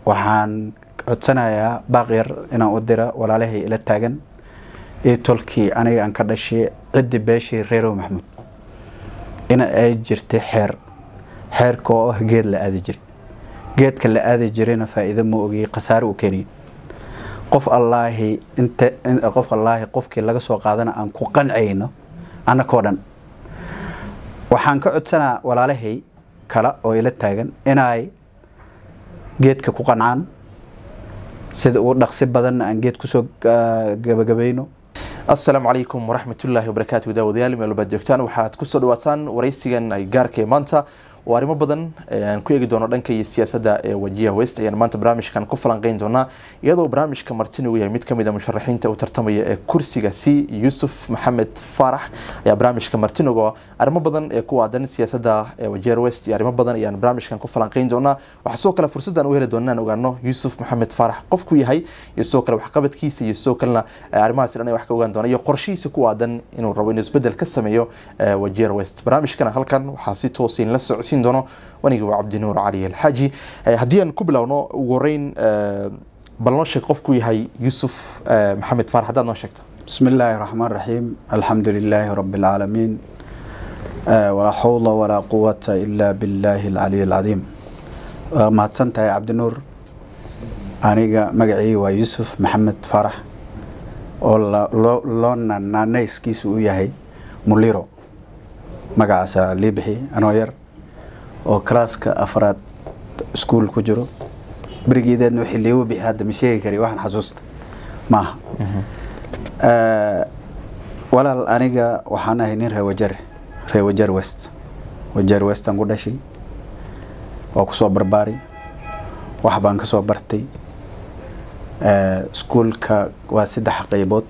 waxaan codsanayaa baaqyar inaan u dira walaalahay ila taagan iyo tolkii aniga aan ka dhashay ciddi beeshii reerow maxamuud in ay jirtay xeer xeerka oo ah geed la aadi jiray geedka la aadi jirayna faa'iido ma ogiyey khasaare u keenayin qof allaahi inta qof allaahi qofkii laga soo qaadana aan ku qancayno annakoo dhan waxaan ka codsanaa walaalahay kale oo ila taagan inay geedka ku qancaan sida ugu dhaqsi badanna aan geed kusoo gabagabayno asalaamu calaykum waraxmatullaahi wabarakaatu daawadayaal meel walbaad joogtaan waxaad kusoo dhawaataan waraysigan ay gaarka ee maanta oo arrimo badan aan ku eegi doono dhanka iyo siyaasadda ee wajiha west ayaan maanta barnaamijkan ku falanqeyn doonaa iyadoo barnaamijka martinugu yahay mid kamid a musharaxiinta u tartamaya ee kursiga c yuusuf maxamed faarax ayaa barnaamijka martinuga arrimo badan ee ku aadan siyaasadda ee wajiha west iyo arrimo badan ayaan barnaamijkan ku falanqeyn doonaa waxaa sidoo kale fursaddan u heli doona inaan ogaano yuusuf maxamed faarax qofku yahay iyo sidoo kale waxqabadkiisa iyo sidoo kalena arrimahaas dhan wax ka ogaan doona iyo qorshihiisa ku aadan inuu rabo inuu isbedel ka sameeyo wajiha west barnaamijkana halkan waxaa si toosiin la socodsiin doono waniga waa cabdinuur cali alxaaji haddii aan ku bilowno ugu horeyn bal noo sheeg qofku yahay yuusuf maxamed faarax haddaad noo sheegto bismi illaahi raxmaan raxiim alxamdu lilaahi rabi alcaalamiin walaa xawla walaa quwata ilaa billaahi alcaliy alcadiim waa mahadsan tahay cabdinuur aniga magacii waa yuusuf maxamed faarax oo loo naanayskiisu u yahay muliro magacaasa lii bixi anoo yar oo kalaaska afraad iskuol ku jiro berigeedeedna wixii liigu bixi hadda ma sheegi kari waxaan xasuusta maaha walaal aniga waxaan ahay nin reewajar reewajar west wajar westaan ku dhashay waa kusoo barbaari wax baan kasoo bartay iskuolka waa saddex qeybood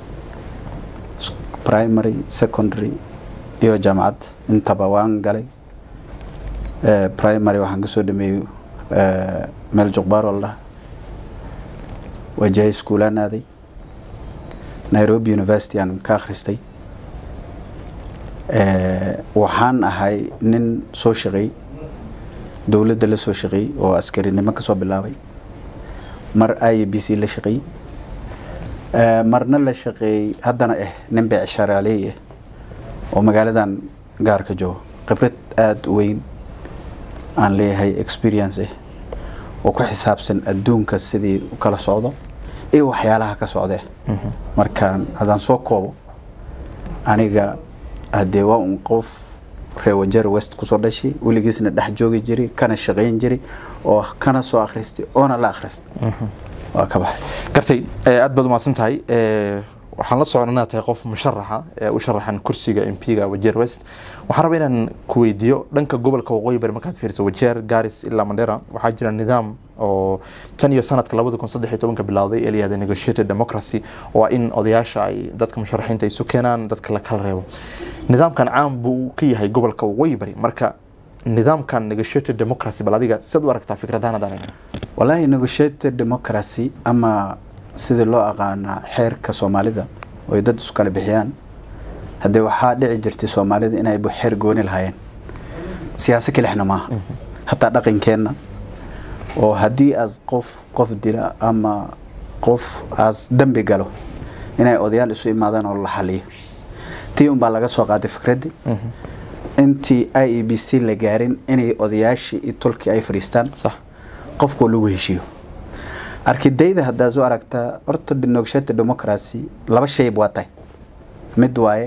primary secondary iyo jaamacad intaba waan galay primary waxaan kasoo dhameeyey meel juqbaar oo ladhaha wajahay schoolaan aaday nairobi university aan ka akhristay waxaan ahay nin soo shaqeey dowladda la soo shaqeeyey oo askarinimo kasoo bilaabay mar i b c la shaqeeyey marna la shaqeeyey haddana ah nin beecsharaaleey ah oo magaaladan gaarka joogo khibrad aada u weyn aan leeyahay experience ah oo ku xisaabsan adduunka sidii u kala socdo iyo waxyaalaha ka socdee markaan haddaan soo koobo aniga haddee waa un qof reewajar west kusoo dhashay weligiisna dhex joogi jiray kana shaqayn jiray oo kana soo akhristay oona la akhristay waa ka baxay gartay aad baad umahadsan tahay waxaan la socon inaad tahay qof musharaxa ee u sharaxan kursiga mp-ga wajeer west waxaan rabaa inaan ku weydiiyo dhanka gobolka waqooyi bari markaad fiiriso wajeer garis ilaa mandera waxaa jira nidaam oo tan iyo sanadka labada kun saddex iyo tobanka bilowday ee layihahda negotiated democracy oo in odayaasha ay dadka musharaxiinta isu keenaan dadka la kala reebo nidaamkan caan buu ka yahay gobolka waqooyi bari marka nidaamkan negotiated democracy bal adiga sidaad u aragtaa fikradahan haddaan eegno wallaahi negotiated democracy ama sidii loo aqaanaa xeerka soomaalida oy dad isu kala bixiyaan haddee waxaa dhici jirtay soomaalida inay xeer gooni lahaayeen siyaaso kelixna maaha hataa dhaqankeenna oo haddii aas qof qof dila ama qof aas dembi galo inay odayaal isu imaadaan oo la xaliyo tii unbaa laga soo qaaday fikraddii intii i e b c la gaarin inay odayaashii iyo tolkii ay fadhiistaan qofkoo lagu heshiiyo arkidayda haddaad soo aragtaa horta negotiated democracy laba shayb waa tahay mid waaye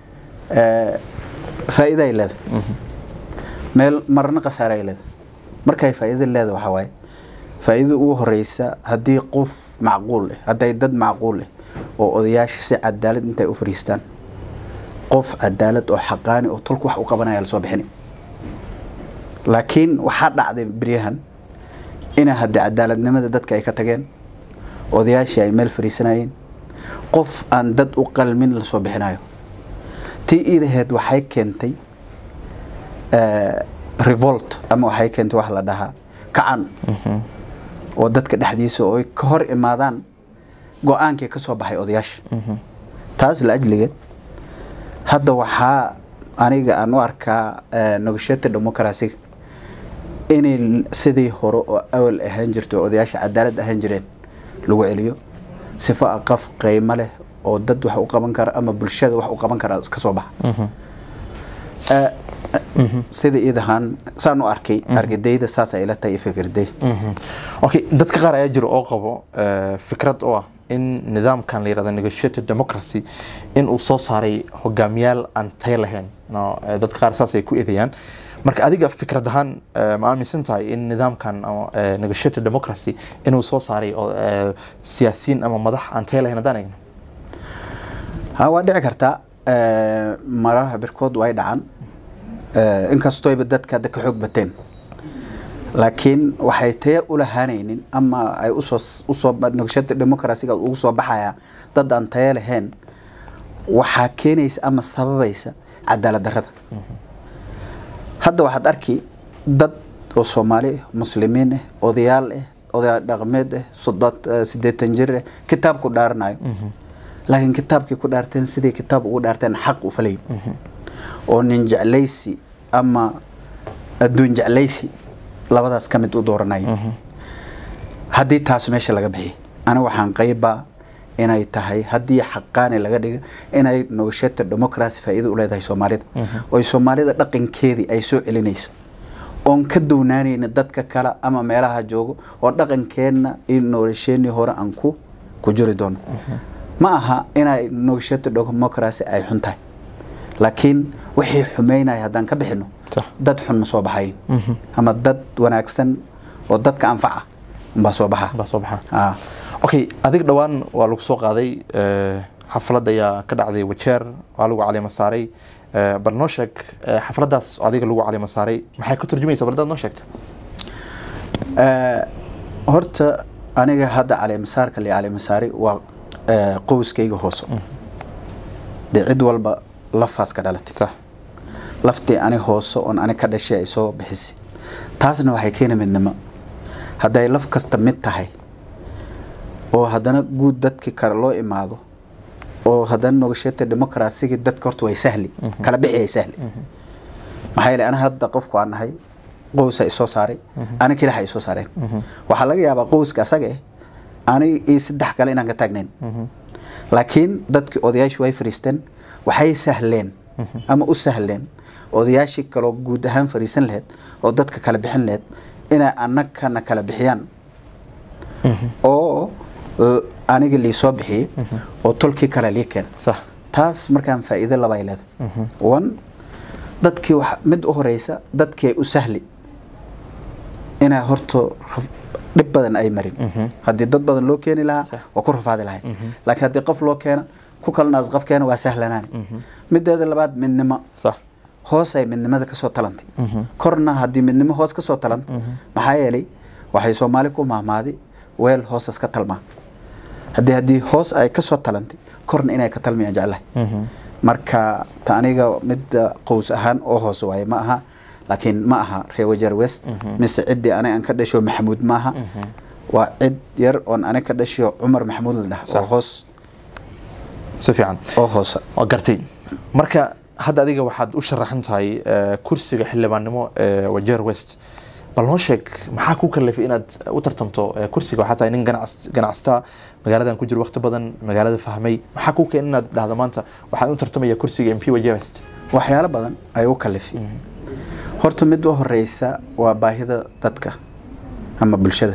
faa'iida ay leedahay meel marna khasaare ay leedahay markay faa'iida leedahay waxaa waaye faa'iida ugu horeysa haddii qof macquul ah hadday dad macquul ah oo odayaasha si cadaalad intay u fariistaan qof cadaalad oo xaqaani oo tolku wax u qabanaya lasoo bixini laakiin waxaa dhacday beryahan ina haddii cadaaladnimada dadka ay ka tageen odayaashii ay meel fariisanayeen qof aan dad u qalmin lasoo bixinayo tii iidaheed waxay keentay revolt ama waxay keentay wax la dhahaa kacan oo dadka dhexdiisa oo ay ka hor imaadaan go-aankii ka soo baxay odayaasha taas la ajligeed hadda waxaa aniga aan u arkaa negotiated democracy inay sidii hore oo awal ahaan jirto oo odayaasha cadaalad ahaan jireen lagu celiyo sifo aqaf qiimo leh oo dad wax u qaban kara ama bulshada wax u qaban kara ka soo baxa Eh, sida iidahaan saan u arkay argidayda saas ay ila tahay iyo fikirday okay dadka qaar ayaa jira oo qabo eh, fikrad oo ah in nidaamkan la yirahdo negotiated democracy in uu soo saaray hogaamiyaal aan tayo lahayn no, eh, dadka qaar saas ay ku eedeeyaan marka adiga fikrad ahaan eh, ma aaminsan tahay in nidaamkan ama, eh, negotiated democracy inuu soo saaray oo, eh, siyaasiyiin ama madax aan tayo lahayn haddaan eegno ha waa dhici kartaa eh, maraha birkood way dhacan Eh, inkastooyba dadka hadda ka xoog bateen laakiin waxay taya u lahaanaynin ama ay usoo usoo nogashada demokrasiga ugu soo baxaya dad aan taya lahayn waxaa keenaysa ama sababaysa cadaalad darrada hadda waxaad arki dad oo soomaali ah muslimiin ah odayaal ah odayaal dhaqameed ah soddon- eh, siddeetan jir ah kitaab ku dhaaranayo laakiin kitaabkii ku dhaarteen sidii kitaab ugu dhaarteen xaq u falay oo nin jeclaysi ama adduun jeclaysi labadaas ka mid u dooranaya haddii taas meesha laga bixiyay aniga waxaan qaybaa inay tahay haddii xaqaani laga dhiga inay nogashata democracy faa'iido u leedahay soomaalida oy soomaalida dhaqankeedii ay soo celinayso oon ka doonaanayna dadka kale ama meelaha joogo oo dhaqankeenna iyo nolosheenii hore aan ku ku jiri doono ma aha inay nogashata democracy ay xun tahay laakiin wixii xumeynaya haddaan ka bixino Sax. dad xun ma soo baxayin ama dad wanaagsan oo dadka anfaca umbaa soo baxa baa soo baxa Ah. okay adig dhowaan waa lagu soo qaaday eh, xaflad ayaa ka dhacday wajeer waa lagu caleema saaray Eh, bal noo sheeg eh, xafladaas oo adiga lagu caleema saaray maxay ka turjumaysa bal hadaad noo sheegta Eh, horta aniga hadda caleemasaarka li caleemasaari waa eh, qowskayga hoose dee cid walba lafaas ka dhalatay sax laftii ani hoose oon ani ka dhashay ay soo bixisay taasna waxay keena midnimo hadday laf kasta mid tahay oo haddana guud dadkii kale loo imaado oo haddana nogashata demokrasigii dadka horta way sahli kala bixi ay sahli maxaa yeelay ani hadda qofku aan nahay qowsa isoo saaray ani kilaha isoo saareen waxaa laga yaabaa qowska asaga eh ani iyo saddex kale inaan ka taagnayn laakiin dadkii odayaashu way fariisteen waxay sahleen ama u sahleen odayaashii kaloo guud ahaan fariisan laheyd oo dadka kala bixin laheyd inay annagana kala bixiyaan oo l- aniga lii soo bixiyey oo tolkii kale lii keena sax taas markaan faa'iido laba ay leedahay one dadkii wax mid u horeysa dadkii ay u sahli inay horto raf- dhib badan ay marin haddii dad badan loo keeni lahaa Sax. waa ku rafaadi lahay laakiin haddii qof loo keena ku kalnaas qof keena waa sahlanaani mideeda labaad midnimo sax hoos ay midnimada kasoo talantay korna haddii midnimo hoos kasoo talanta maxaa yeelay waxay soomaali ku mahmaaday weel hoosas ka talmaa haddii haddii hoos ay kasoo talantay korna inay ka talmayaan jeclahay marka ta aniga midda qows ahaan oo hoose waaye ma aha laakiin ma aha reer wajeer west mise ciddii aniga aan ka dhasho maxamuud ma aha waa cid yar oon aniga ka dhasho cumar maxamuud la dhaha oo Sax. hoos si fiican oo hoose waa gartay marka hadda adiga waxaad u sharaxan tahay eh, kursiga xildhibaannimo ee wajeer west bal noo sheeg maxaa ku kalifay inaad u tartamto eh, kursiga waxaa tahay nin ganacs- ganacsata magaaladan ku jiro waqti badan magaalada fahmay maxaa ku keen inaad dhahdo maanta waxaan u tartamaya kursiga mp wajeer west waxyaalo badan ay u kalifi horta mid u horeysa waa baahida dadka ama bulshada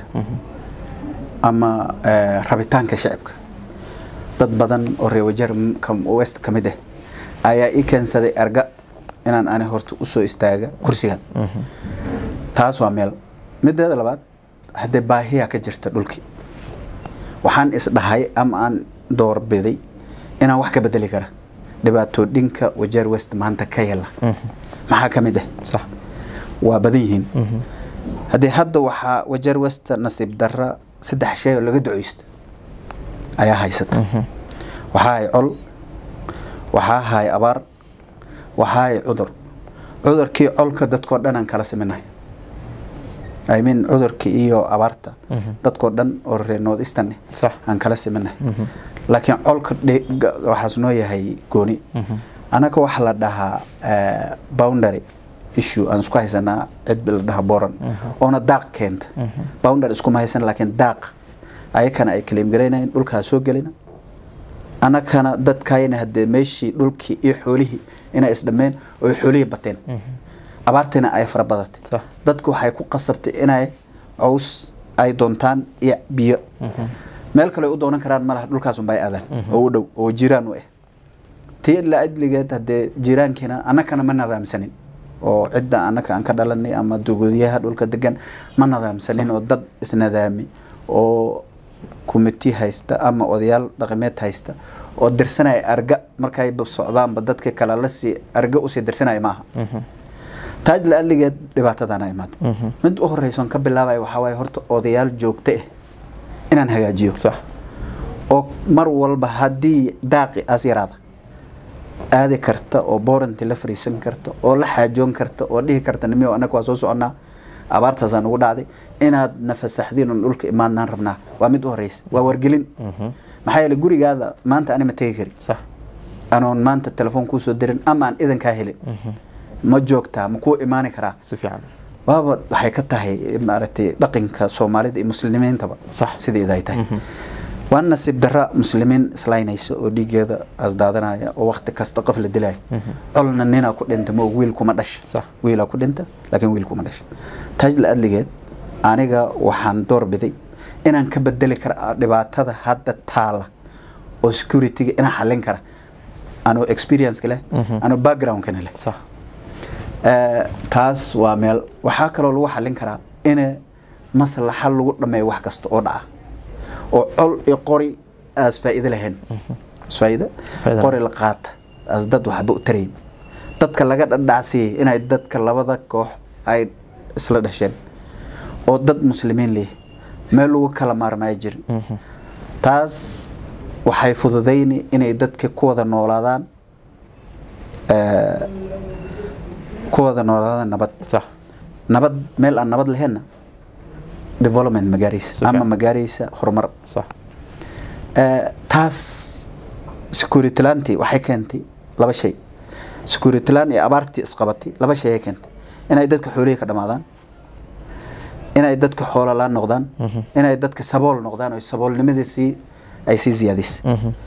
ama eh, rabitaanka shacibka dad badan oo reer wajeer m- ka- west ka mid ah ayaa ii keensaday erga inaan ani horta usoo istaaga kursigan taas waa meel mideeda labaad haddee baahiyaa ka jirta dhulkii waxaan isdhahay ama aan doorbiday inaan wax ka bedeli kara dhibaatooyinka wajeer west maanta ka yala maxaa ka mid ah sax waa badan yihiin haddii hadda waxaa wajeer west nasiib darra saddex shay oo laga duceysto ayaa haysata waxaa hay col waxaa hay abaar waxaa hay cudur cudurkii colka dadkoo dhan aan kala siminahay I mean cudurkii iyo abaarta dadkoo dhan oo reer north eastern eh, Sax. aan kala siminahay laakiin colka dhe- ga- waxaas noo yahay gooni anaga waxaa la dhahaa eh, boundary issue aan isku haysanaa cid la dhaha boran oona daaq keenta bounder iskuma haysan laakiin daaq ayakana ay claim garaynayeen dhulkaa soo gelina annakana dadkayna haddee meeshii dhulkii iyo xoolihii inay isdhammeen oo ay xoolihii bateen abaartiina ay fara badatay Sax. dadku waxay ku qasabtay inay caws ay doontaan iyo biyo meel kale u doonan karaan malaha dhulkaas unbay aadaan oo u dhow oo jiraan u ah tii la ajligeed haddee jiiraankiina annakana ma nadaamsanin oo cidda annaka aan ka dhalanay ama dugudyaha dhulka degan ma nadaamsanin oo dad isnadaami oo kumiti haysta ama odayaal dhaqameed haysta oo dirsanaya arga markay socdaanba dadka kale lasii arga usii dirsanaya maaha taaj la adligeed dhibaatadana imaada mid u horeysoon ka bilaabaya waxaa waaye horta odayaal joogto ah inaan hagaajiyo sax oo mar walba haddii daaqi as yaraada aadi karta oo booranti la fariisan karta oo la xaajoon karta oo dhihi karta nimiyo annaga waa soo soconnaa abaartaasaan ugu dhacday inaad nafasaxdiin un dhulka imaadnaan rabnaa waa mid u horeysa waa wargelin maxaa yeele gurigaada maanta ani ma tegi kari sax anoon maanta telefoon kuu soo dirin ama aan idankaa helin ma joogtaa ma kuu imaani karaa si fiican waaba waxay ka tahay maaragtay dhaqanka soomaalida iyo muslimiintaba Sax. sideeda ay tahay waa nasiib dara muslimiin islaynaysa oo dhiigeeda asdaadanaya oo wakti kasta qof la dilaya colna ninaa ku dhinta ma og wiil kuma dhasha Sax. wiilaa ku dhinta laakiin wiil kuma dhasha taaj la adligeed aniga waxaan doorbiday inaan ka bedeli kara dhibaatada hadda taala oo securityga inaan xallin kara anoo experience leh anoo backgroundkana leh sax Eh, taas waa meel waxaa kaloo lagu xallin karaa in maslaxa lagu dhameeyo wax kasta oo dhaca oo col iyo qori aas faa'iido lahayn faa'iido Faa'iido. qori la qaata aas dad waxba u tarayn dadka laga dhadhacsiiyey inay dadka labada koox ay isla dhasheen oo dad muslimiin leh meel lagu kala maarmaayo jirin taas waxay fududayni inay dadka ku wada noolaadaan eh, ku wada noolaadaan nabad sax nabad meel aan nabad laheenna development ma gaaraysa Si ama fiican. ma gaaraysa horumar sax Eh, taas security laantii waxay keentay laba shay security laan iyo abaartii isqabatay laba shay ay keentay inay dadka xoolihii ka dhamaadaan inay dadka xoolo laan noqdaan inay dadka sabool noqdaan oo saboolnimadii sii ay sii ziyaadisay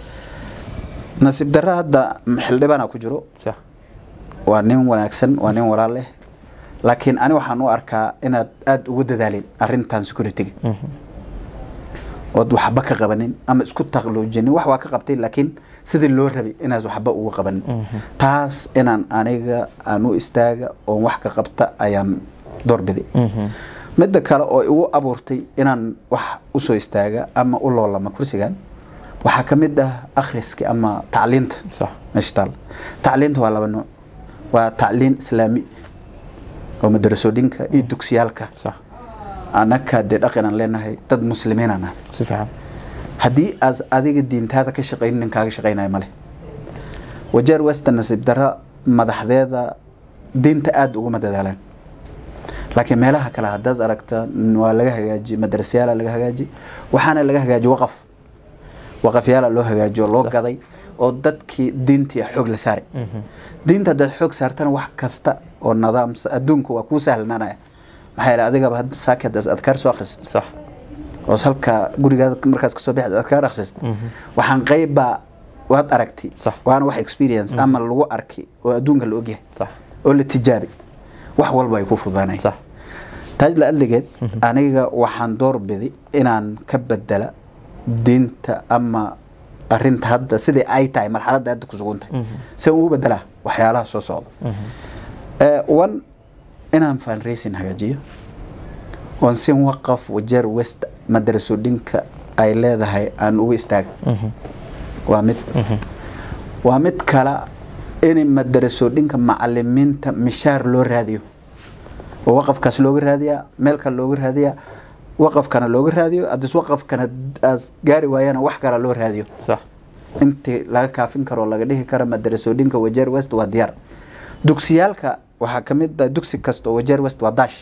nasiib darra hadda xildhibaana ku jiro sax waa nin wanaagsan waa nin walaal leh laakiin ani waxaan u arkaa inaad aada ugu dadaalin arrintan securityga ood waxba ka qabanin ama isku taqluujinin wax waa ka qabtay laakiin sidii loo rabay inaad waxba ugu qabanin taas inaan aniga aan u istaaga oon wax ka qabta ayaan doorbiday midda kale oo igu abuurtay inaan wax usoo istaaga ama u loolama kursigan waxaa ka mid ah akhriski ama tacliinta sax meesha taal tacliinta waa laba nooc waa tacliin islaami oo madarasooyinka iyo dugsiyaalka sax annaka dee dhaqanaan leenahay dad muslimiinaan ah si fiican haddii aas adiga diintaada ka shaqaynin nin kaaga shaqaynaya male wajeer western nasiib dara madaxdeeda diinta aada uguma dadaalaan laakiin meelaha kale haddaad aragta waa laga hagaaji madarasyaala laga hagaaji waxaana laga hagaaji waqaf waqafyaala loo hagaaji oo loo Sax. gaday oo dadkii diintii xoog la saaray diinta haddaad xoog saartana wax kasta oo nidaamsa adduunka waa kuu sahlanaanaya maxaa yeele adigaba hadda saaki haddaad adkaar soo akhrisid sax oo halka gurigaada markaas kasoo bixi adkaar akhrisid waxaan qeybbaa waad aragti Sax. waana wax experience ama lagu arki oo adduunka la ogyahay sax oo la tijaabi wax walba ay ku fududaanay sax taaj la adligeed aniga waxaan doorbiday inaan ka bedela diinta ama arinta hadda sidai ay tahay marxaladda hadda ku sugan tahay se ugu bedelaa waxyaalaha soo socda Eh, one inaan fundraising hagaajiyo oon si waqaf wajeer west madarasooyinka ay leedahay aan ugu istaaga waa mid waa mid kale in madarasooyinka macalimiinta mishaar loo raadiyo oo waqafkaas looga raadiyaa meel kale looga raadiyaa waqafkana looga raadiyo haddis waqafkana aas gaari waayana wax kale loo raadiyo sax intii laga kaafin karo oo laga dhihi karo madarasooyinka wajeer west waa diyaar dugsiyaalka waxaa ka mid ah dugsi kasta oo wajeer west waa daash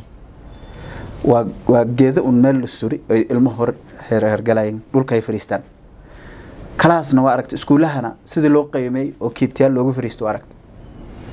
waa waa geedo un meel la suri ay ilmo hor herhergalayeen dhulka ay fariistaan kalaasna waa aragta iskuulahana sidii loo qiimeey oo kiitiyaal loogu fariisto waa aragta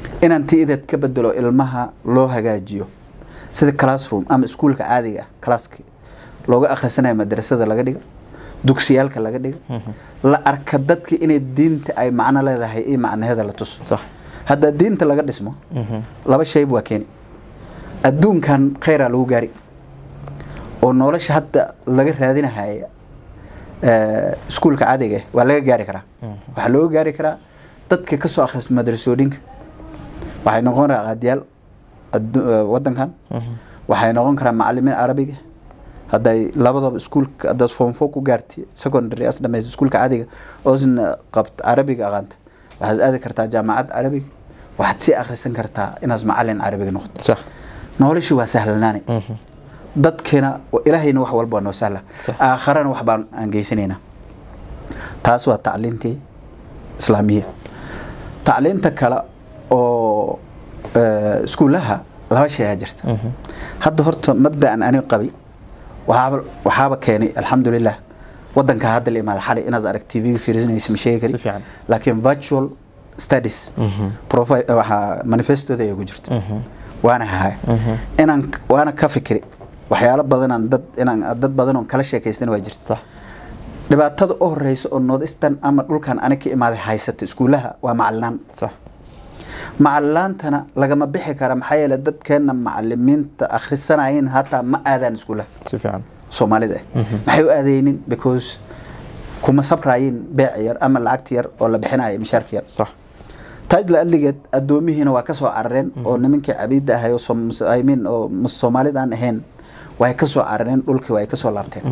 inaan tiideed ka bedelo ilmaha loo hagaajiyo sida classroom ama iskuulka caadiga ah classki looga akhrisanayo madrasada laga dhigo dugsiyaalka laga dhigo la arka dadki inay diinta ay macno leedahay iyo macnaheeda la tuso sax haddaa diinta laga dhismo laba shayb waa keeni adduunkan khayraa lagu gaari oo nolosha hadda laga raadinahaya eh, iskuulka caadiga ah waa laga gaari karaa waxaa looga gaari karaa dadka ka soo akhristo madrasooyinka waxay noqon karaa qaadiyaal addu- eh, wadankan waxay noqon karaa macalimiin carabiga hadday labadaba iskuulka haddaad form four ku gaarti secondary as dhamaysa iskuulka caadiga oosna qabt carabiga aqaanta waxaad aadi kartaa jaamacad carabiga waxaad sii akhrisan kartaa inaad macalin carabiga noqoto sax noloshii waa sahlanaani dadkina ilaahayna wax walba waa noo sahla Sax. aakharana wax baan aan geysanaynaa taas waa tacliintii islaamiya tacliinta kale oo eh, iskuulaha laba shay aa jirta hadda horta mabdaan ani qabi waxaaba waxaaba keenay alxamdulilah wadanka hadda la imaada xalay inaad arag tv fiirsanaysa ma sheegi Si kari fiican. laakiin virtual studies profi- waxaa manifestooda ay ku jirto waana hahaya inaan waana ka fikiri waxyaalo badanaan dad inaan dad badan oon kala sheekaystan waa jirta sax dhibaatada u horeysa oo northeastern ama dhulkan ani ka imaaday haysata iskuulaha waa macalinaan sax macalinaantana lagama bixi kara maxaa yeele dadkeena macalimiinta akhrisanayeen hataa ma aadaan iskuulaha si fiican soomaalida ah maxay u aadaynin because kuma sabraayin beec yar ama lacagta yar oo la bixinayo mishaarka yar sax taaj la adligeed addoomihiina waa ka soo carareen oo nimankii cabiidda ahay oo Som- mus- I mean oo mus- soomaalida aan ahayn way ka soo carareen dhulkii way ka soo laabteen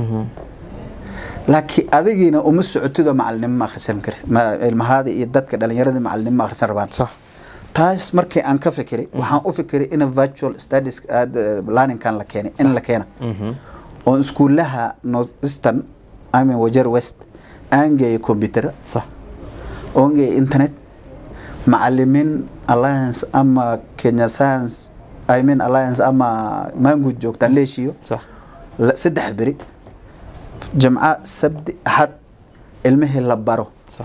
laakiin adigiina uma socotidoo macalinimo ma akhrisan kari ma- ilmahaada iyo dadka dhalinyarada macalinimo ma akhrisan rabaan sax taas markii aan ka fikiray waxaan u fikiray in virtual studies aad, eh, learningkan la keenay in la keena oo iskuulaha northeastern I mean wajer west aan geeyo computer sax oon geeyo internet macalimiin alliance ama kenya science I mean alliance ama mangood joogtaan leeshiyo sax la- saddex beri jamca sabti axad ilmihii la baro sax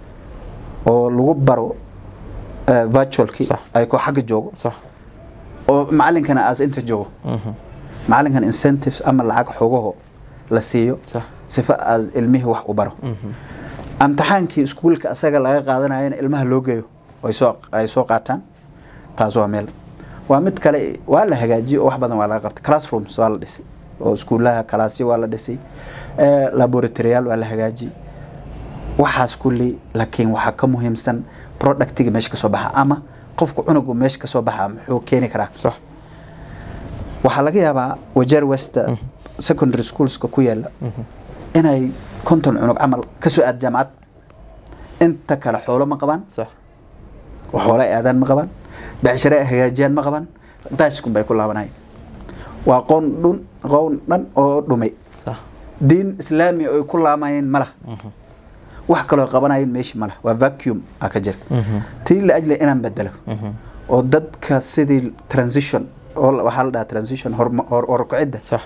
oo lagu baro eh, virtualkii Sax. ay ko xagga joogo sax oo macalinkana aas inta joogo macalinkan incentives ama lacag xogaho la siiyo sax sifa aas ilmihii wax u baro amtixaankii iskuulka asaga laga qaadanayana ilmaha loo geeyo ay soo ay soo qaataan taas waa meel waa mid kale waa la hagaajiyey oo wax badan waa laga qabtay classrooms waa la dhisay oo iskuulaha kalaasyo waa la dhisay eh, laboratoriyaal waa la hagaajiyey waxaas kulli laakiin waxaa ka muhiimsan productiga meesha ka soo baxa ama qofka cunugu meesha ka soo baxa muxuu keeni karaa sax waxaa laga yaabaa wajeer west secondary schoolska ku yaala inay konton cunug camal ka soo aad jaamacad inta kale xoolo ma qabaan sax oo xoolo ay aadaan ma qabaan becshare ay hagaajiyaan ma qabaan daashkun bay ku laabanayeen waa qoon dhun qoon dhan oo dhumay sax diin islaami oo ay ku laamayeen ma laha wax kaloo qabanayeen meeshii ma laha waa vacuum aa ka jira tii la ajli inaan bedelo oo dadka sidii transition oo la- waxaa la dhahaa transition horma- hor- horkacidda sax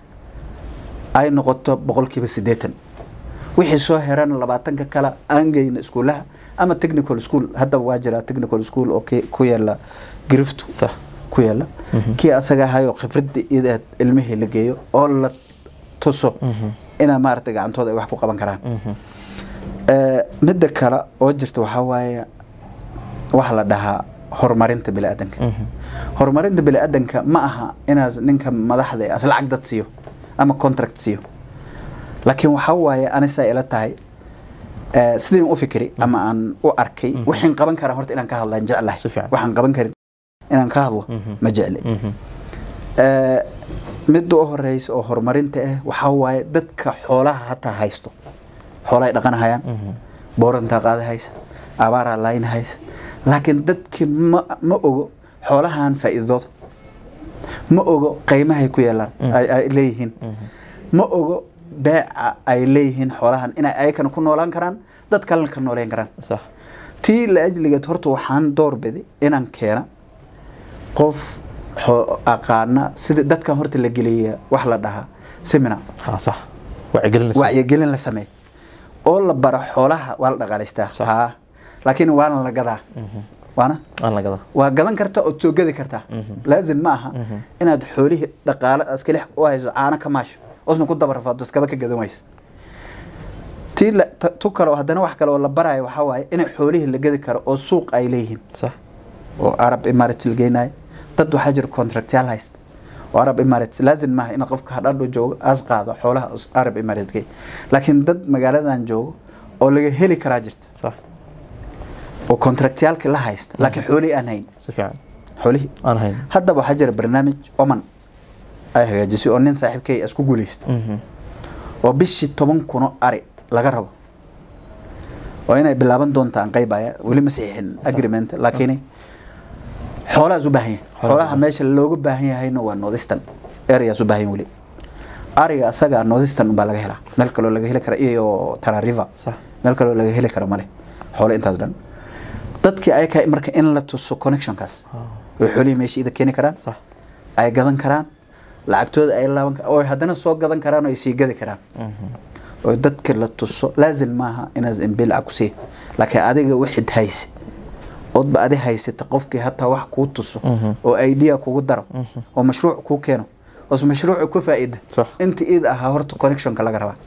ay noqoto boqolkiiba siddeetan wixii soo heran labaatanka kale aan geyna iskuulaha ama technical school hadda waa jira technical school oo ki- ku yaala giriftu sax ku yaala kii asaga ahayo khibradda idaad ilmihii la geeyo oo la tuso inaa maaragtay gacantooda ay wax ku qaban karaan Eh, midda kale oo jirta waxaa waaye waxa la dhahaa horumarinta biniaadanka horumarinta biniaadanka ma aha inaas ninka madaxda eh, as lacag dad siiyo ama contract siiyo laakiin waxaa waaye anisaa ila tahay eh, sidii u fikiri ama aan u arkay waxaan qaban karaa horta inaan ka hadlaan jeclahay Si fiican. waxaan qaban karin inaan ka hadlo ma jecli Eh, midda u horeysa oo horumarinta ah waxaa waaye dadka xoolaha hataa haysto xoolahay dhaqanahayaan boorantaa qaada haysa abaaraa layn haysa laakiin dadkii ma, ma ogo xoolahan faa'iidooda ma ogo qiimahay ku yeelaan ay, ay leeyihiin ma ogo beeca ay leeyihiin xoolahan inay ayakana ku noolaan karaan dad kalena ka nooleyn karaan sax tii la ajligeed horta waxaan doorbiday inaan keena qof xo- aqaana sida dadkan horta la geliya wax la dhahaa seminar ha sax wacyigelinaysa wacyigelin la sameey oo la baro xoolaha waa la dhaqaalaystaa Sax. haa laakiin waana la gadaa waana aan la gada waa gadan karta ood soo gadi kartaa laazim ma aha inaad xoolihii dhaqaale askalix u hayso caano ka maasho osna ku dabarfaado iskaba ka gadan waysa tii la- ta- tu kale oo haddana wax kale oo la barayo waxaa waaye inay xoolihii la gadi karo oo suuq ay leeyihiin sax oo arab emirates la geynayo dad waxaa jira contractyaal haysta oo arab emirates laazim maaha in qofka hadhadho joogo as qaado xoolaha us- arab emirates gey laakiin dad magaaladan joogo oo laga heli karaa jirta sax oo contractyaalka la haysta laakiin xoolihii aan hayn si fiican xoolihii aan hayn haddaba waxaa jira barnaamij oman ay hagaajisay oo nin saaxiibkay isku guulaysta Mhm. oo bishii toban kuno ari laga rabo oo inay bilaaban doontaan qaybaya weli ma saxiixin agreement laakiin xoolahaas u baahan yahay xoolaha meesha looga baahan yahayna waa northeastern areas u baahan yahay weli ariga asaga northeastern baa laga helaa meel kaloo laga heli kara iyo tana river sax meel kaloo laga heli karo male xoolo intaas dhan dadkii ayaka marka in la tuso connectionkaas oo xoolihii meesha ida keeni karaan sax ay gadan karaan lacagtooda ay laaban karaan oo haddana soo gadan karaan oo ay sii gadi karaan oo dadka la tuso laazim maaha inaad imbil lacag ku sii laakiin adiga wixid hayse oodba adi haysata qofkii hataa wax kuu tuso oo idea kugu daro oo mashruuc kuu keeno oos mashruuca ku faa'iida Sax. inta iid ahaa horta connectionka laga rabaa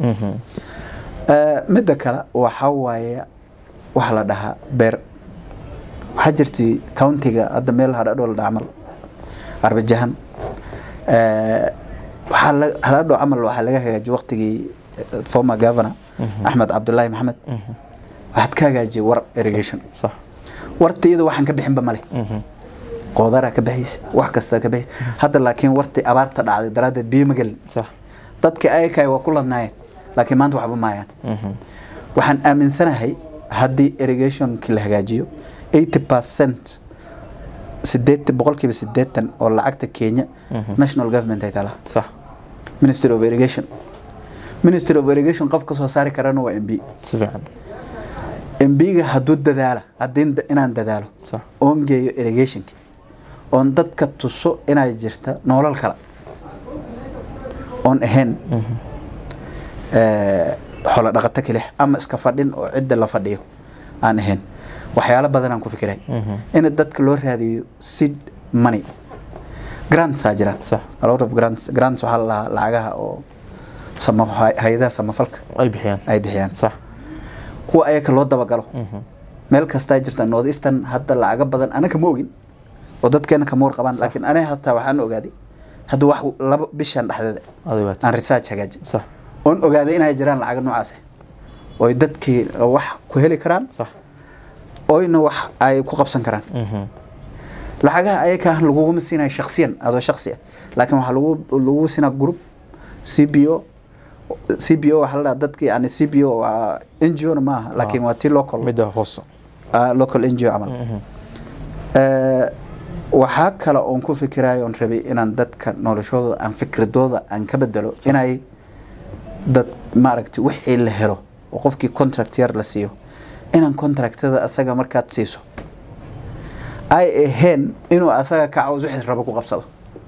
Eh, midda kale waxaa waaye waxa la dhahaa beer waxaa jirtay countiga hadda meel hadhadho la dhaha camal arbajahan Eh, waxaa la- hadhadho camal waxaa laga hagaajiyay waqtigii eh, former governor axmed cabdulaahi maxamed waxaad ka hagaajiyay war irrigation sax warta iyada waxaan ka bixinba male qoodaraa ka baxaysa wax kastaa ka baxaysa hadda laakiin wartii abaarta dhacday daraaddeed biyo ma gelin sax dadka ayakay waa ku ladnaayeen laakiin maanta waxba maayaan waxaan aaminsanahay haddii irrigationkii la hagaajiyo 80 percent sideetan boqolkiiba sideetan oo lacagta kenya national government ay talaa sax ministry of irrigation ministry of irrigation qof ka soo saari karana waa mb si fiican mb-ga hadduu dadaala haddii da- inaan dadaalo sax oon geeyo irrigationki oon dadka tuso inay jirta nolol kale oon ahayn eh, xoolo dhaqato kelix ama iska fadhin oo cidda la fadhiyo aan ahayn waxyaalo badan aan ku fikiray in dadka loo raadiyo seed money grantsaa jira Sax. a lot of grants grants waxaa la lahaa lacagaha oo sama hay-adaha samafalka ay bixiyaan ay bixiyaan sax kuwa ayaka loo dabagalo meel kastaa jirta north eastern hadda lacaga badan anaka ma ogin oo dadkeena kama warqabaan laakiin aniga hataa waxaan ogaaday hadda wax laba bishan dhexdeeda adiga waad aan research hagaajin sax oon ogaaday inay jiraan lacaga noocaas ah ooy dadkii wax ku heli karaan sax oyna wax ay ku qabsan karaan lacagaha ayaka laguguma siinayo shaksiyan adoo shaksi ah laakiin waxaa lagu lagu siinaa group c b o c b o waxaa la dhaha dadki yani c b o waa n g o na maaha laakiin waa tii local midda hoos ah, local n g o camal Eh, waxaa kale oon ku fikirayo oon rabay inaan dadka noloshooda aan fikradooda aan ka bedelo inay dad maaragtay wixii la helo oo qofkii contract yar la siiyo inaan contractada asaga markaad siiso ay ahayn inuu asaga kacaws wixii rabo ku qabsado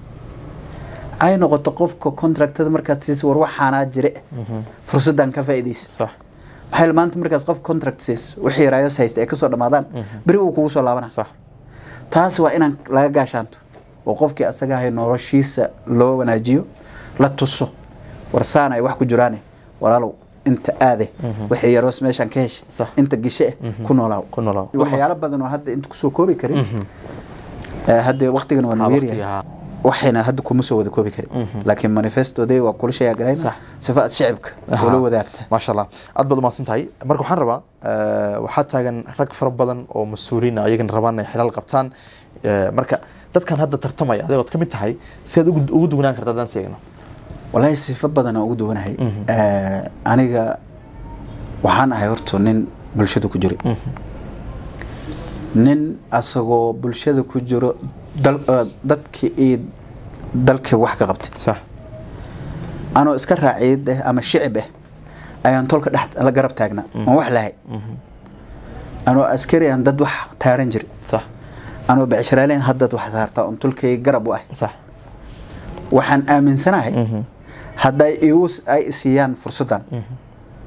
ay noqoto qofka contractada markaad siiso war waxaanaa jire fursaddan ka faa'iidaysa sax maxaa yeele maanta markaas qof contract siis wixii raayos haysta ay kasoo dhamaadaan beri uu kugu soo laabana sax taas waa inaan laga gaashaanto oo qofkii asaga ahay noloshiisa loo wanaajiyo la tuso warsaan ay wax ku jiraane walaalow inta aade wixii yaroos meeshaan ka heshay Sax. inta gishe eh ku noolaaw ku noolaaw. waxyaalo badan oo hadda inta kusoo koobi karin Eh, hadda waqtigan waa nagu yaryahay waqtiga waxayna hadda kuma soo wada koobi karin laakiin manifestooday waa kula sheega garayna Sax. sifa aad shicibka ula wadaagta maasha allah aad baad umahadsan tahay marka waxaan rabaa eh, waxaa taagan rag fara badan oo mas-uuliin ah ayagana rabaan inay xilal qabtaan Eh, marka dadkan hadda tartamaya adigood ka mid tahay siaad ugu ugu dugnaan karta haddaan seegno walaahi sifo badan aan ugu duwanahay Eh, aniga waxaan ahay horta nin bulshada ku jiray nin asagoo bulshada ku jiro dal- eh, dadkii iyo dalkii wax ka qabtay sax anoo iska raaciyad ah ama shicib ah ayaan tolka dhex la garab taagnaa oon wax lahay anoo askari aan dad wax taaran jiray sax anoo becshiraaleyn haddad wax taartaa oon tolkay garab u ah sax waxaan aaminsanahay hadday igu ay siiyaan fursaddan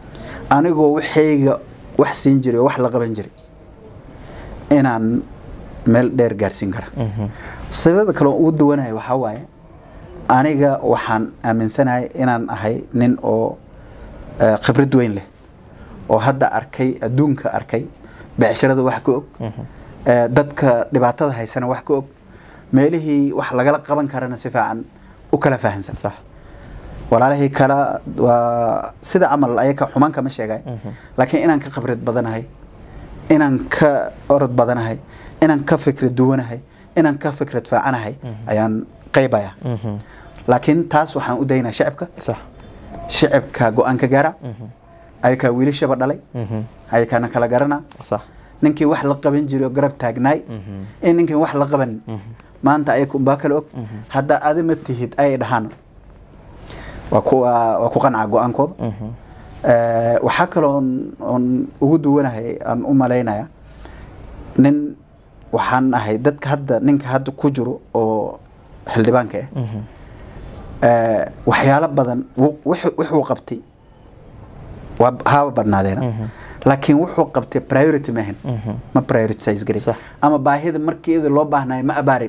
anigoo waxayga wax siin jiray oo wax la qaban jiray inaan meel dheer gaarsiin kara sababada kale oo ugu duwanahay waxaa waaye aniga waxaan aaminsanahay inaan ahay nin oo eh, khibrad weyn leh oo hadda arkay adduunka arkay becsharada wax ka og eh, dadka dhibaatada haysana wax ka og meelihii wax lagala qaban karana si fiican u kala fahansan sax walaalahii kala waa sida camal ayaka xumaan kama sheegay laakiin inaan ka khibrad badanahay inaan ka orod badanahay inaan ka fikrad duwanahay inaan ka fikrad faacanahay ayaan qaybaya laakiin taas waxaan u daynaa shacibka sax shacibka go-aanka gaara ayakaa wiilashaba dhalay ayakaana kala garana sax ninkii wax la qaban jiray oo garab taagnaay in ninkii wax la qaban maanta ayaka unbaa kala og hadda adi ma tihid ay dhahaan waa ku waa waa ku qancaa go-aankooda Eh, waxaa kaloo oon ugu duwanahay aan u malaynaya nin waxaan ahay dadka hadda ninka hadda ku jiro oo xildhibaanka ah Eh, waxyaalo badan wuu- wuxuu wuxuu qabtay waa haaba badnaadeena laakiin wuxuu qabtay priority maahan ma prioritize garin Sax. ama baahida markeeda loo baahnayo ma abaarin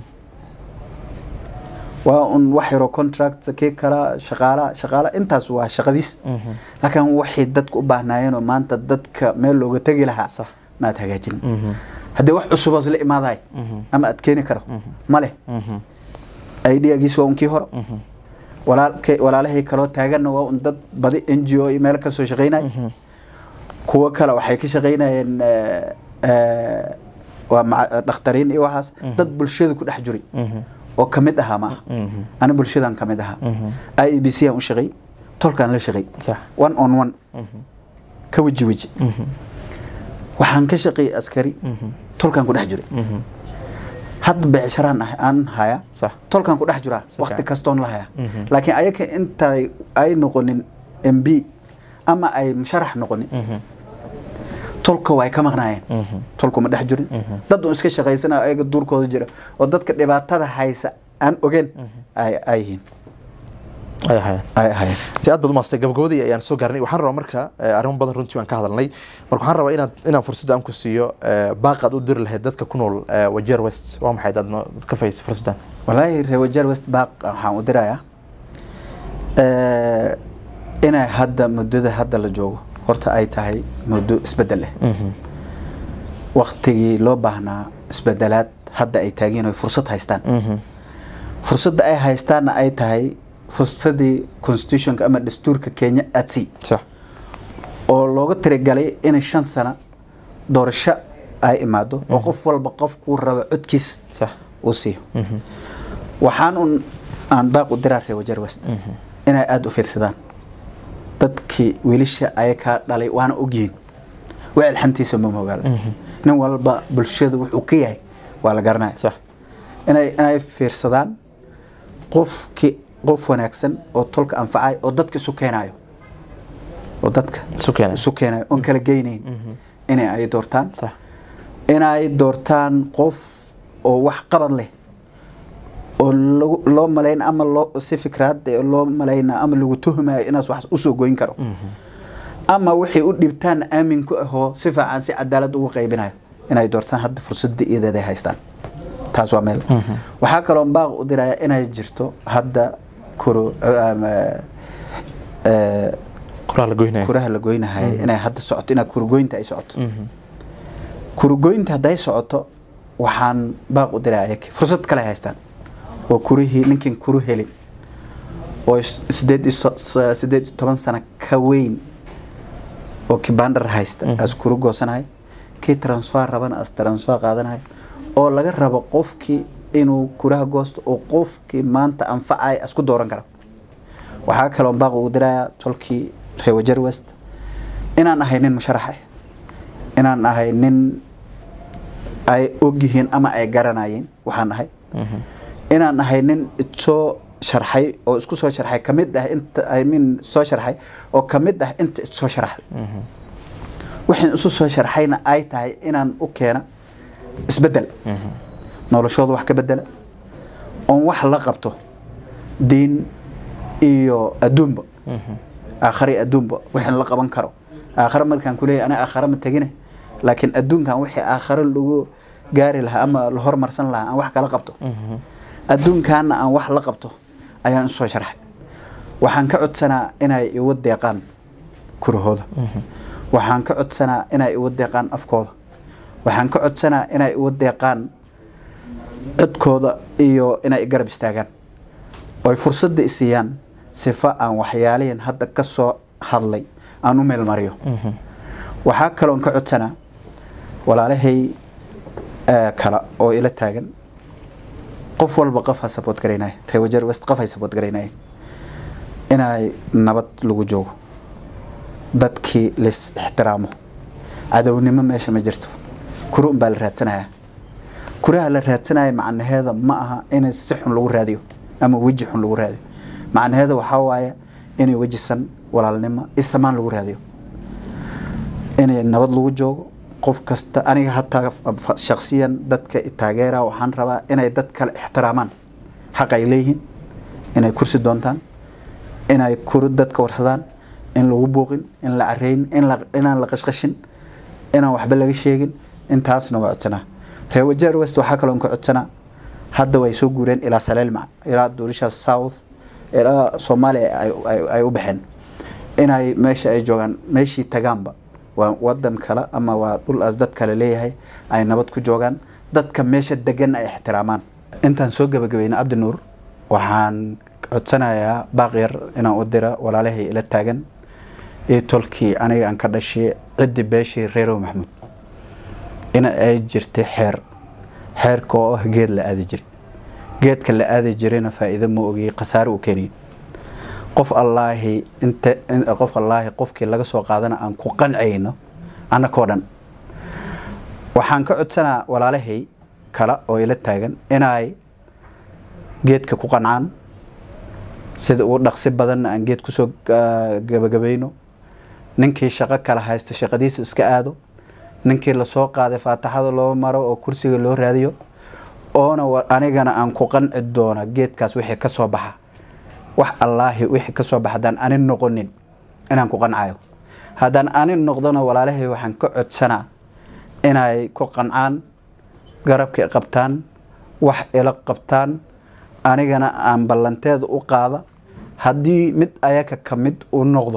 waa un wax yaroo contract kii kala shaqaala shaqaala intaas waa shaqadiis laakiin waxay dadku u baahnaayeenoo maanta dadka meel looga tegi lahaa Sax. maad hagaajin haddii wax cusuboos la imaadahay ama aad keeni karo ma leh idgiis waa unkii hore walaalka walaalahay kaloo taaganna waa un dad badi n g o iyo meel kasoo shaqeynay kuwo kale waxay ka shaqeynayeen eh, eh, waa maca- dhakhtariin iyo waxaas dad bulshada ku dhex jiray oo kamid ahaa ma aha ani bulshadan kamid ahaa i e b c aan u shaqey tolkaan la shaqey Sax. one on one ka weji weji waxaan ka shaqeeyey askari tolkaan ku dhex jiray hadda becsharaan ah aan haya Sax. tolkaan ku dhex jiraa waqti fiican. kastoon la haya laakiin ayaka intay ay noqonin m b ama ay musharax noqonin tolka way ka maqnaayeen tolku ma dhex jirin dad un iska shaqaysana ayaga duurkooda jira oo dadka dhibaatada haysa aan ogeen ay ay yihiin ay ahaayeen ay ahaayeen ti aad baad umaastay gabagabadii ayaan soo gaarnay waxaan rabaa marka eh, arrimo badan runtii waan ka hadalnay marka waxaan rabaa inaad inaan fursadda aan ku siiyo eh, baaqaad u diri lahayd dadka ku nool eh, wajeer west waa maxay aad noo- ka fahaysa fursaddan walaahi reer wajeer west baaq waxaan u dirayaa eh, inay hadda muddada hadda la joogo horta ay tahay muddo isbedel leh waktigii loo baahnaa isbedelaad hadda ay taageen oy fursad haystaan fursadda ay haystaanna ay tahay fursadii constitutionka ama dastuurka kenya adsii sax oo looga tirigalay in shan sano doorasho ay imaado oo qof walba qofkuu rabo codkiis sax uu siiyo waxaan un aan baaq u diraa reer wajeer west inay aada u fiirsadaan dadkii wiilasha ayakaa dhalay waana ogyihiin wecel xantiisa ma mogaala nin walba bulshada wuxuu ka yahay waa la garanaya sax inay inay fiirsadaan qofki qof wanaagsan oo tolka anfacay oo dadka isu keenayo oo dadka isu keenay isu keenayo oon kala geynayn inay ay doortaan sax inay doortaan qof oo wax qabad leh oo lagu- loo malayn ama loo si fikraad eh, loo malayna ama lagu tuhmayo inaas wax usoo goyn karo ama waxay u dhibtaan aamin ku ahoo si fiican si cadaalad ugu qaybinayo inay doortaan hadda fursadda iyadeed ay haystaan taas waa meel waxaa kaloo baaq u diraya inay jirto hadda kuro ama, eh, kuraa la goynaya kuraha la goynahay inay hadda socoto inaa kurugoynta ay socoto kurugoynta hadday socoto waxaan baaq u diraa ayag fursad kale ay haystaan oo kurihii ninkin kuru helin oo is- sideed iyo so- so- sideed iyo toban sano ka weyn oo kibandar haysta as kuru goosanahay kii transfer rabana as transfer qaadanahay oo laga rabo qofkii inuu kuraha goosto oo qofkii maanta anfacay asku dooran karo waxaa kaloo baaq ugu dirayaa tolkii reer wajer west inaan ahay nin musharax ah inaan ahay nin ay ogyihiin ama ay garanayeen waxaan ahay inaan ahay nin soo sharxay oo isku soo sharxay kamid ah inta I mean soo sharxay oo kamid ah inta soo sharxay waxaan isu soo sharxayna ay tahay inaan u keena isbedel noloshooda wax ka bedela oon wax la qabto diin iyo adduunba aakhari adduunba wixii la qaban karo aakhare markaan kuleeyahay ana aakhare ma tegine laakiin adduunkan wixii aakhare lagu gaari lahaa ama la hormarsan lahaa aan wax kala qabto adduunkaana aan wax la qabto ayaan usoo sharxay waxaan ka codsanaa inay igu deeqaan kurahooda waxaan ka codsanaa inay igu deeqaan afkooda waxaan ka codsanaa inay igu deeqaan codkooda iyo inay i garab istaagaan oy fursadda i siiyaan sifa aan waxyaalihin hadda ka soo hadlay aan u meel mariyo waxaa kaloon ka codsanaa walaalahay kale oo ila taagan qof walba qof ha sabood garaynaya reer wajeer west qof hay sabood garaynaya inay nabad lagu joogo dadkii lais ixtiraamo cadownimo meesha ma jirto kuri un baa la raadsanayaa kuraha la raadsanaya macnaheeda ma aha in si xun lagu raadiyo ama weji xun lagu raadiyo macnaheeda waxaa waaye inay wejisan walaalnimo isamaan lagu raadiyo inay nabad lagu joogo qof kasta aniga hataa shaksiyan dadka taageera waxaan rabaa inay dad kale ixtiraamaan xaq ay leeyihiin inay kursi doontaan inay kuri dadka warsadaan in lagu buuqin in la careyn inaan la qashqashin inaan waxba laga sheegin intaasna waa codsanaa reer wajeer west waxaa kaloon ka codsanaa hadda way soo guureen ilaa saleelmac ilaa duurishaas south ilaa soomaaliya ay u baxeen inay meesha ay joogaan meeshii tagaanba waa wadan kale ama waa dhul aas dad kale leeyahay ay nabad ku joogaan dadka meesha degan ay ixtiraamaan intaan soo gabagabayna cabdinuur waxaan codsanayaa baaqyar inaan u dira walaalahay ila taagan iyo tolkii aniga aan ka dhashay ciddi beeshii reerow maxamuud in ay jirtay xeer xeerka oo ah geed la aadi jiray geedka la aadi jirayna faa'iido ma ogiyey khasaare uu keenayay qof allaahi inta qof allaahi qofkii laga soo qaadana aan ku qancayno annakoo dhan waxaan ka codsanaa walaalahay kale oo ila taagan inay geedka ku qancaan sida ugu dhaqsi badanna aan geed kusoo gabagabayno ninkii shaqo kala haysto shaqadiisa iska aado ninkii lasoo qaaday faataxada loo maro oo kursiga loo raadiyo oona anigana aan ku qanci doono geedkaas wixii ka soo baxa wax allaahi wixii ka soo baxa haddaan ani noqonin inaan ku qancayo haddaan ani noqdona walaalahay waxaan ka codsanaa inay ku qancaan garabka qabtaan wax ila qabtaan anigana aan ballanteeda u qaada haddii mid ayaga ka mid uu noqdo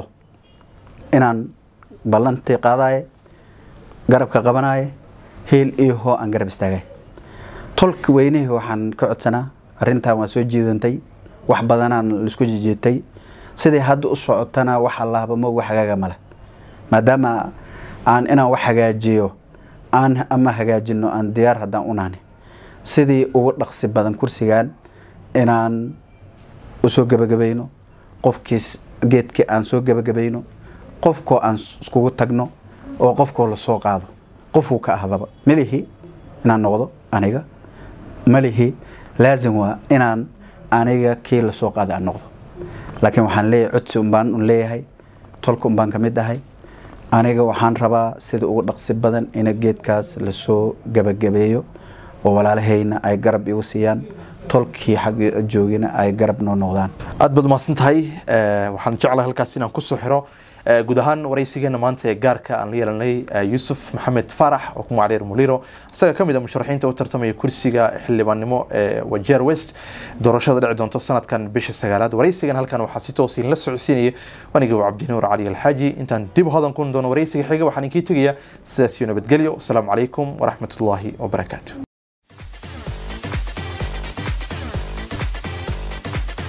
inaan ballantii qaadaye garabka qabanaye heel iyo hoo aan garab istaagay tolka weynihii waxaan ka codsanaa arrintan waa soo jiidantay wax badanaan laisku jijiitay sidai hadda u socotana wax allahba moog wax hagaaga male maadaama aan inaan wax hagaajiyo aan ama hagaajino aan diyaar haddaan u nahni sidii ugu dhaqsi badan kursigan inaan usoo gabagabayno qofkiis geedkii aan soo gabagabayno qofkoo aan iskugu tagno oo qofkoo lasoo qaado qofuu ka ahdaba melihi inaan noqdo aniga melihi laazim waa inaan aniga kii lasoo qaaday aan noqdo laakiin waxaan leeyahay codsi unbaan un leeyahay tolka unbaan ka mid ahay aniga waxaan rabaa sida ugu dhaqsi badan ina geedkaas lasoo gabagabeeyo oo walaalahayna ay garab igu siiyaan tolkii xagga joogina ay garab noo noqdaan aad baad umahadsan tahay waxaan jeclahay halkaas inaan kusoo xiro guud ahaan waraysigeena maanta ee gaarka aan la yeelanay yuusuf maxamed faarax oo ku magacdheer muliro isaga ka mid a musharaxiinta u tartamaya kursiga xildhibaannimo ee wajeer west doorashada dhici doonto sanadkan bisha sagaalaad waraysigan halkan waxaa si toos la socodsiinaya aniga waa cabdinuur cali alxaaji intaan dib hodan kun doono waraysiga xiga waxaan inkii tegaya sidaas iyo nabadgelyo asalaamu calaykum waraxmatullaahi wabarakaatu